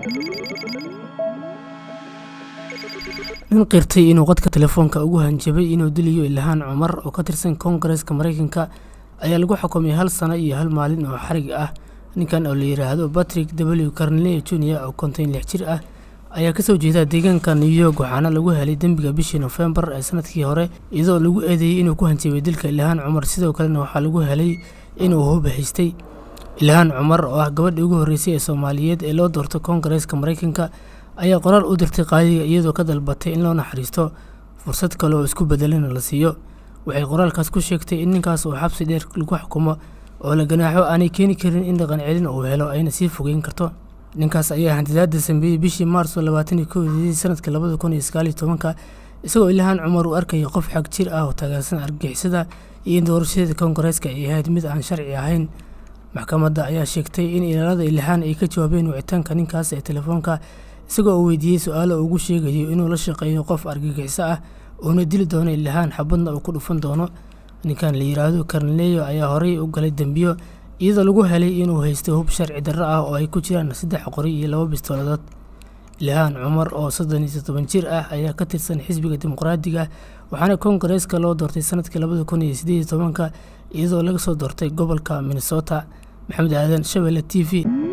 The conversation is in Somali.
nin qirtay inuu qadka telefoonka ugu hanjabay inuu dilayo ilhaan cumar oo ka tirsan koongareeska maraykanka ayaa lagu xukumay hal sano iyo hal maalin oo xarig ah ninkan oo la yidhaahdo patrick w carneley junior oo konton lix jir ah ayaa kasoo jeeda deegaanka new york waxaana lagu helay dembiga bishii nofembar ee sanadkii hore iyadoo lagu eedeeyey inuu ku hanjabay dilka ilhaan cumar sidoo kalena waxaa lagu helay inuu huba haystay ilhaan cumar oo ah gabadhii ugu horreysay ee soomaaliyeed ee loo doorto koongareeska maraykanka ayaa qoraal u dirtay qaadiga iyadoo ka dalbatay in loo naxariisto fursad kale oo isku bedelana la siiyo waxay qoraalkaas ku sheegtay in ninkaas uu xabsi dheer lagu xukumo oo la ganaaxo aanay keeni karin in dhaqan celin uu helo ayna sii fogeyn karto ninkaas ayaa hantidaada sameeyey bishii maarso labaatan iyo kowdii sanadka labada kun iyo sagaal iyo tobanka isagoo ilhaan cumar uu arkayay qof xag jir ah oo taageersan argagixisada iyo in doorashadeeda koongareeska ay ahayd mid aan sharci ahayn maxkamadda ayaa sheegtay in ilaalada ilhaan ay ka jawaabeen wicitaanka ninkaas ee telefoonka isagoo uu weydiiyey su-aalo ugu sheegayo inuu la shaqeeyo qof argagixiso ah uuna dili doono ilhaan xabadna uu ku dhufan doono ninkan la yidhaahdo karneleyo ayaa horey u galay dembiyo iyadoo lagu helay inuu haysto hub sharci darro ah oo ay ku jiraan saddex qori iyo laba bistooladood ilhaan cumar oo soddon iyo toddoban jir ah ayaa ka tirsan xisbiga dimuqraadiga waxaana koongareeska loo doortay sanadkii labada kun iyo siddeed iyo tobanka iyadoo laga soo doortay gobolka minnesota maxamed aadan shabelle t v